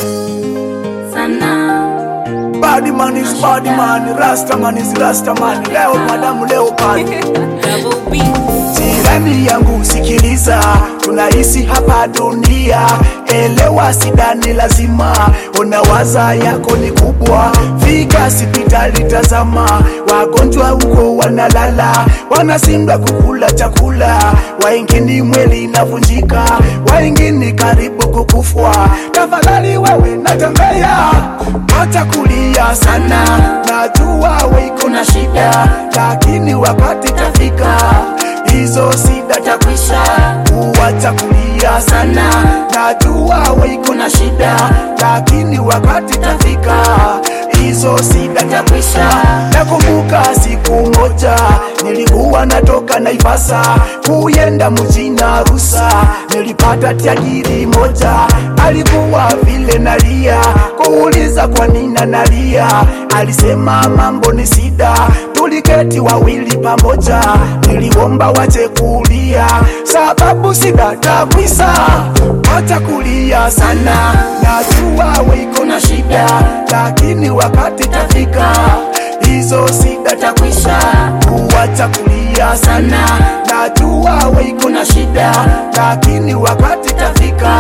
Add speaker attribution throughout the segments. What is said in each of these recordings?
Speaker 1: sana
Speaker 2: Body man is body man, rasta man is rasta man. Leo madamu leo pale.
Speaker 1: Double B
Speaker 2: Jirani yangu sikiliza, tunaishi hapa dunia, elewa sidani lazima, unawaza yako ni kubwa, fika hospitali tazama, wagonjwa huko wanalala, wanashindwa kukula chakula, waingini mwili inavunjika, waingini karibu kukufwa. Tafadhali wewe natembea, acha kulia sana, najua we iko na shida, lakini wakati tafika hizo sida takwisha, kuwacha kulia sana. Najua we iko na shida, lakini wakati tafika, hizo sida takwisha. Nakumbuka siku moja nilikuwa natoka Naivasa kuyenda mjini Arusha, nilipata tajiri moja alikuwa vile nalia, kuuliza kwa nini nalia, alisema mambo ni sida tuliketi wawili pamoja, niliomba wache kulia, sababu sida takwisa. Wacha kulia sana, najua we iko na shida, lakini wakati tafika, hizo sida takwisha. Kuwacha kulia sana, najua we iko na shida, lakini wakati tafika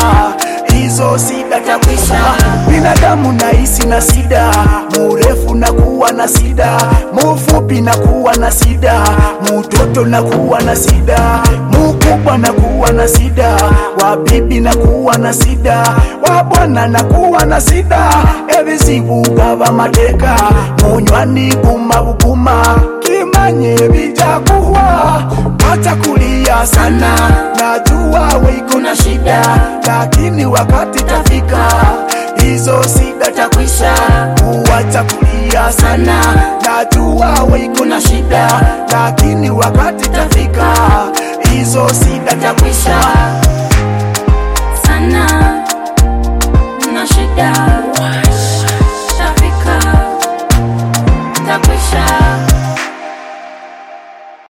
Speaker 2: hizo sida takwisha. Binadamu nahisi na sida, murefu na kuwa na sida, mufupi na kuwa na sida, mutoto na kuwa na sida, mukubwa na kuwa na sida, wabibi na kuwa na sida, wabwana na kuwa na sida, ebizibu gaba mateka, munywani guma buguma, kimanye bijakuhwa, acha kulia sana, najua we iko na shida, lakini wakati tafika, hizo sida takwisha. Kuwacha kulia sana, najua we iko na shida, lakini wakati tafika, hizo sida takwisha.
Speaker 1: sana na shida